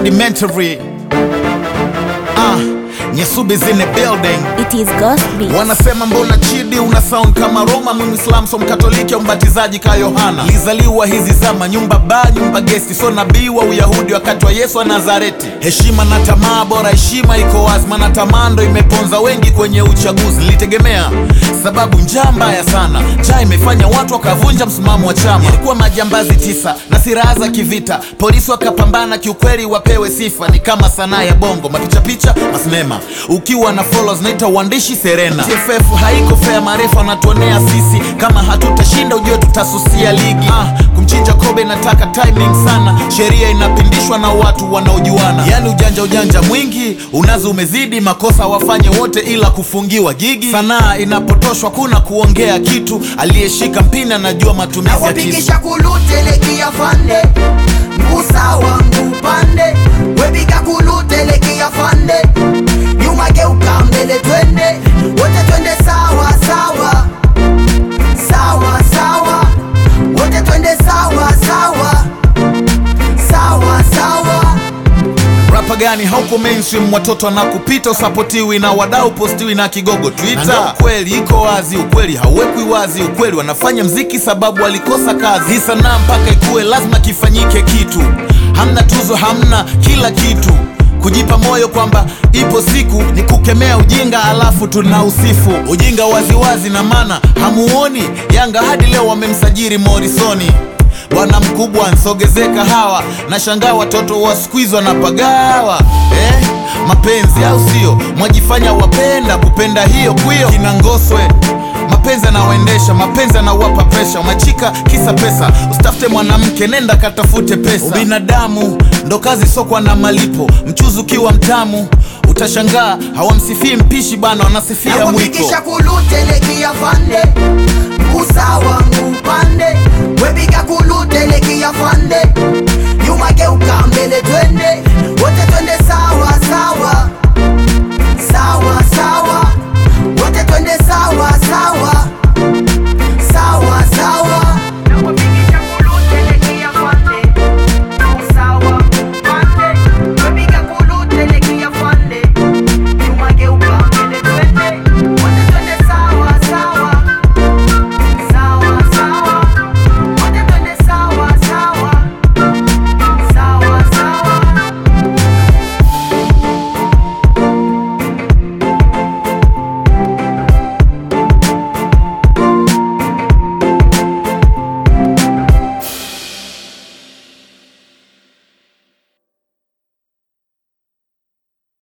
rudimentary ah, Nyasubi's in the building It is Ghost Beats. Wanasema mbona Chidi una sound kama Roma, mimi Muislam so Mkatoliki au mbatizaji ka Yohana. Lizaliwa hizi zama, nyumba ba nyumba gesti, so nabii wa Uyahudi wakati wa Yesu wa Nazareti. Heshima na tamaa, bora heshima iko wazi, maana tamaa ndo imeponza wengi kwenye uchaguzi. Nilitegemea sababu njaa mbaya sana, njaa imefanya watu wakavunja msimamo wa chama. Ilikuwa majambazi tisa na silaha za kivita, polisi wakapambana, kiukweli wapewe sifa. Ni kama sanaa ya bongo, mapicha picha, masinema. Ukiwa na followers naita uandishi Serena. TFF haiko fair, marefu wanatuonea sisi, kama hatutashinda ujue tutasusia ligi. Ah, kumchinja Kobe nataka timing sana, sheria inapindishwa na watu wanaojuana, yani ujanja ujanja mwingi unazo umezidi, makosa wafanye wote ila kufungiwa gigi. Sanaa inapotoshwa kuna kuongea kitu, aliyeshika mpini anajua matumizi ya kisu. nawapigisha kulutelekea fande mgusawa ngupande wepiga kulutelekea fande nyuma geuka mbele twende wote twende sawa sawa sawa sawa wote twende sawa sawa sawa sawa Rapa gani hauko mainstream, watoto wanakupita, usapotiwi na wadau, postiwi na kigogo Twitter. Ukweli iko wazi, ukweli hauwekwi wazi, ukweli wanafanya mziki sababu walikosa kazi. Hii sanaa mpaka ikuwe lazima kifanyike kitu, hamna tuzo, hamna kila kitu kujipa moyo kwamba ipo siku ni kukemea ujinga, alafu tuna usifu ujinga waziwazi, na maana hamuoni Yanga hadi leo wamemsajiri Morisoni bwana mkubwa nsogezeka hawa na shangaa watoto wa siku hizi wanapagawa eh? mapenzi au sio mwajifanya wapenda kupenda hiyo kwio kina ngoswe mapenzi anawaendesha mapenzi anawapa presha umachika kisa pesa usitafute mwanamke nenda katafute pesa ubinadamu ndo kazi sokwa na malipo mchuzi ukiwa mtamu utashangaa hawamsifii mpishi bana wanasifia mwiko nawapigisha kulutelekea fande mgusawa ngupande